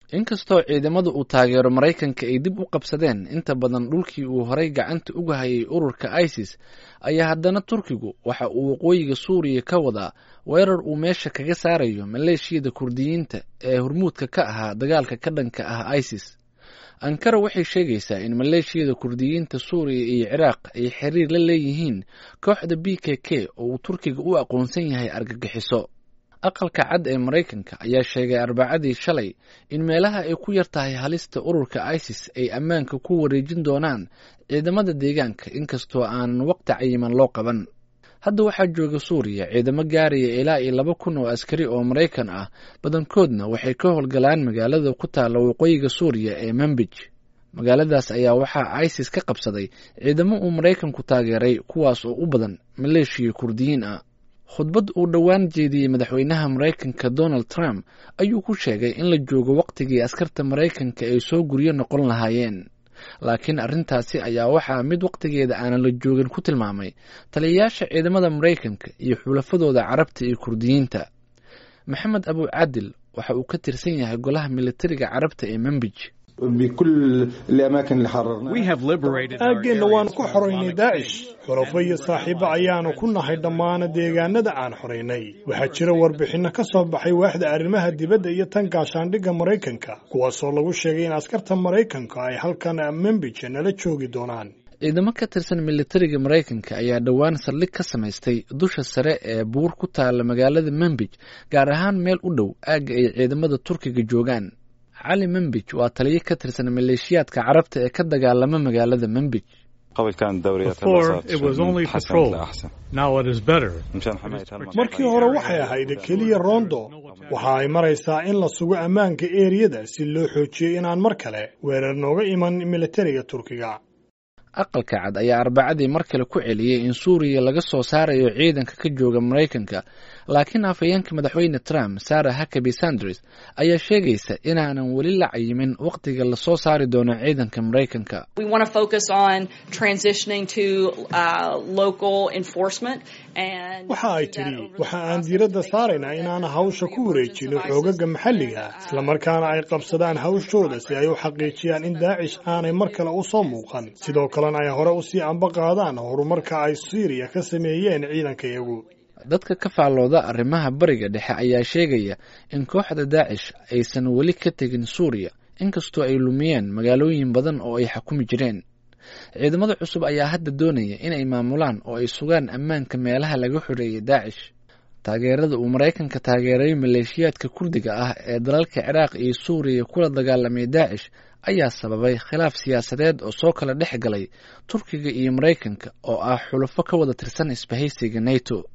inkastoo ciidamada uu taageero maraykanka ay dib u qabsadeen inta badan dhulkii uu horay gacanta uga hayay ururka isis ayaa haddana turkigu waxa uu waqooyiga suuriya ka wadaa weerar uu meesha kaga saarayo maleeshiyada kurdiyiinta ee hormuudka ka ahaa dagaalka ka dhanka ah isis ankara waxay sheegaysaa in maleeshiyada kurdiyiinta suuriya iyo ciraaq ay xiriir la leeyihiin kooxda b k k oo uu turkiga u aqoonsan yahay argagixiso aqalka cad ee maraykanka ayaa sheegay arbacadii shalay in meelaha ay ku yar tahay halista ururka isis ay ammaanka ku wareejin doonaan ciidamada deegaanka inkastoo aanan waqti cayiman loo qaban hadda waxaa jooga suuriya ciidamo gaaraya ilaa iyo laba kun oo askari oo maraykan ah badankoodna waxay ka howlgalaan magaalada ku taalla waqooyiga suuriya ee manbij magaaladaas ayaa waxaa isis ka qabsaday ciidamo uu maraykanku taageeray kuwaas oo u badan maleeshiya kurdiyiin ah khudbad uu dhowaan jeediyey madaxweynaha maraykanka donald trump ayuu ku sheegay in la joogo wakhtigii askarta maraykanka ay soo guryo noqon lahaayeen laakiin arrintaasi ayaa waxaa mid wakhtigeeda aanan la joogin ku tilmaamay taliyayaasha ciidamada maraykanka iyo xulafadooda carabta iyo kurdiyiinta maxamed abu cadil waxa uu ka tirsan yahay golaha militariga carabta ee manbij aaggeenna waanu ku xoraynay daacish xulafo iyo saaxiibo ayaanu ku nahay dhammaana deegaanada aan xoraynay waxaa jira warbixinno ka soo baxay waaxda arrimaha dibadda iyo tan gaashaandhigga maraykanka kuwaasoo lagu sheegay in askarta maraykanka ay halkan membija nala joogi doonaan ciidamo ka tirsan militariga maraykanka ayaa dhowaan saldhig ka samaystay dusha sare ee buur ku taalla magaalada manbij gaar ahaan meel u dhow aagga ay ciidamada turkiga joogaan cali manbij waa taliyo ka tirsan maleeshiyaadka carabta ee ka dagaalama magaalada manbij markii hore waxay ahayd keliya roondo waxa ay maraysaa in la sugo ammaanka eeriyada si loo xoojiyey inaan mar kale weerar nooga iman militariga turkiga aqalka cad ayaa arbacadii mar kale ku celiyey in suuriya laga soo saarayo ciidanka ka jooga maraykanka laakiin afhayeenka madaxweyne trump sarah hakabi sanders ayaa sheegaysa inaanan weli la cayimin wakhtiga lasoo saari doono ciidanka maraykanka waxa ay tidhi waxa aan diiradda saaraynaa inaan hawsha ku wareejino xoogaga maxalliga islamarkaana ay qabsadaan hawshooda si ay u xaqiijiyaan in daacish aanay mar kale u soo muuqan sidoo kalena ay hore usii amba qaadaan horumarka ay siiriya ka sameeyeen ciidankayagu dadka ka faallooda arrimaha bariga dhexe ayaa sheegaya in kooxda daacish aysan weli ka tegin suuriya inkastoo ay lumiyeen magaalooyin badan oo ay xukumi jireen ciidamada cusub ayaa hadda doonaya inay maamulaan oo ay sugaan ammaanka meelaha laga xoreeyay daacish taageerada uu maraykanka taageeray maleeshiyaadka kurdiga ah ee dalalka ciraaq iyo suuriya kula dagaalamay daacish ayaa sababay khilaaf siyaasadeed oo soo kala dhex galay turkiga iyo maraykanka oo ah xulafo ka wada tirsan isbahaysiga nato